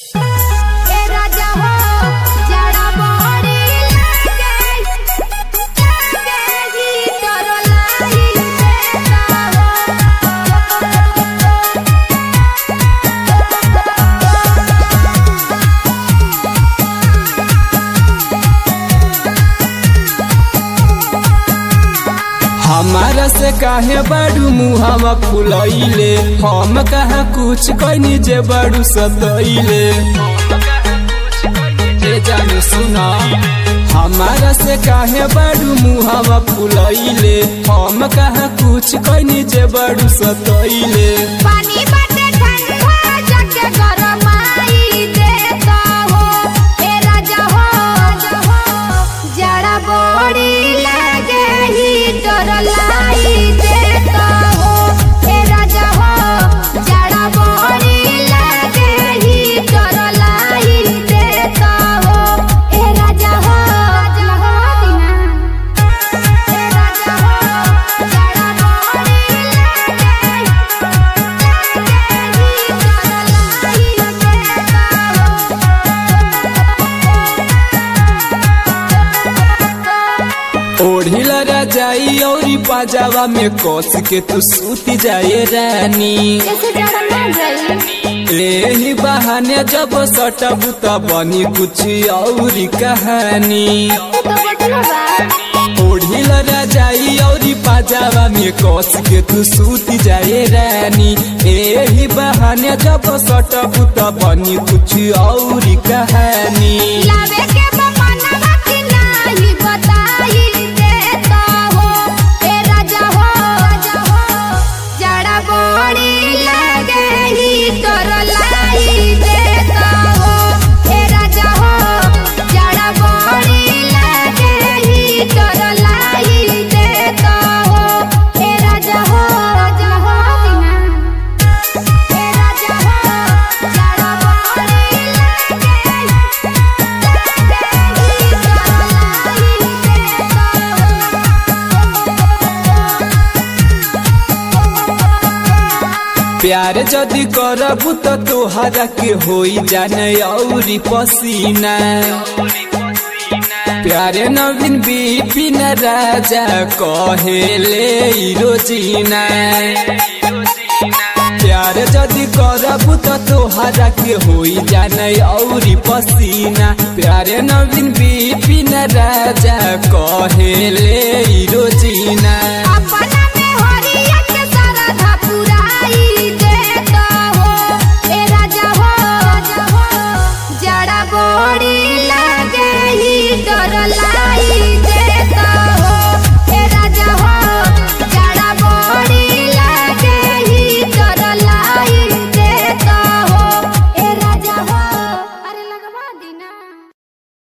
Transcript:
ए राजा हो जड़ा बड़ी लागे लागे ही तोर लाई देता हमारा से काहे बड़ू मुहावा फुलैले हम कहा कुछ कहनी जे बड़ू सतैले ए जाने सुना हमारा से काहे बड़ू मुहावा फुलैले हम कहा कुछ कहनी जे बड़ू सतैले पानी बाटे ठंडा जाके गरमाई देता हो ए राजा हो जड़ा बड़ी लागे ही तोर लाई देता हो ए राजा हो जड़ा बड़ी लागे ही तोर लाई देता हो ए राजा हो जड़ा दिना ए राजा हो जड़ा बड़ी लागे ओढ़िल राजाई औरी पाजावा में कस के तू सूती जाए रानी एही बहाने जब सटबू त बनी कुछ औरी कहानी ओढ़िल राजाई औरी पाजावा में कस के तू सूती जाए रानी एही बहाने जब सटबू त बनी कुछ औरी कहानी बड़ी लगे ही तोर लाई देता हो ए राजा हो जड़ा बड़ी लगे ही तोर लाई देता हो ए राजा हो जड़ा हो दिना ए राजा हो जड़ा बड़ी लगे लगे ही तोर लाई प्यार जदि करबू त तोहरा के होई जाने औरी पसीना प्यारे नवीन बिपिन राजा कहेले ई रोजीना प्यार जदि करबू त तोहरा के होई जाने औरी पसीना प्यारे नवीन बिपिन राजा कहेले ई रोजीना अपना में हरिया के सरधा पुराई देता हो ए राजा हो जड़ा बड़ी लागे ही डर ला